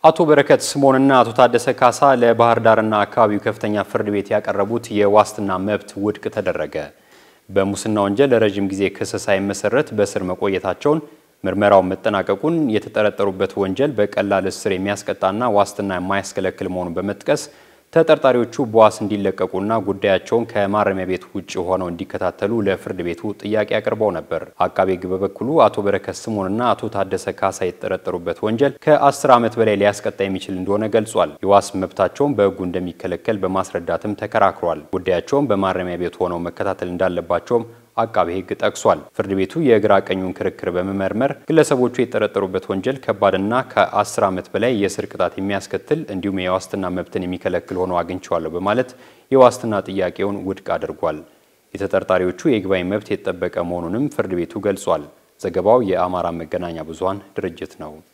አቶ በረከት ስምኦንና አቶ ታደሰ ካሳ ለባህር ዳርና አካባቢው ከፍተኛ ፍርድ ቤት ያቀረቡት የዋስትና መብት ውድቅ ተደረገ። በሙስና ወንጀል ለረዥም ጊዜ ክስ ሳይመሰረት በእስር መቆየታቸውን ምርመራው መጠናቀቁን የተጠረጠሩበት ወንጀል በቀላል እስር የሚያስቀጣና ዋስትና የማያስከለክል መሆኑን በመጥቀስ ተጠርጣሪዎቹ በዋስ እንዲለቀቁና ጉዳያቸውን ከማረሚያ ቤት ውጭ ሆነው እንዲከታተሉ ለፍርድ ቤቱ ጥያቄ አቅርበው ነበር። አቃቤ ሕግ በበኩሉ አቶ በረከት ስምኦንና አቶ ታደሰ ካሳ የተጠረጠሩበት ወንጀል ከ10 ዓመት በላይ ሊያስቀጣ የሚችል እንደሆነ ገልጿል። የዋስ መብታቸውን በሕጉ እንደሚከለከል በማስረዳትም ተከራክሯል። ጉዳያቸውን በማረሚያ ቤት ሆነው መከታተል እንዳለባቸውም አቃቤ ሕግ ጠቅሷል። ፍርድ ቤቱ የግራ ቀኙን ክርክር በመመርመር ግለሰቦቹ የተጠረጠሩበት ወንጀል ከባድና ከ10 ዓመት በላይ የእስር ቅጣት የሚያስከትል እንዲሁም የዋስትና መብትን የሚከለክል ሆኖ አግኝቸዋለሁ በማለት የዋስትና ጥያቄውን ውድቅ አድርጓል። የተጠርጣሪዎቹ የይግባኝ መብት የተጠበቀ መሆኑንም ፍርድ ቤቱ ገልጿል። ዘገባው የአማራ መገናኛ ብዙኃን ድርጅት ነው።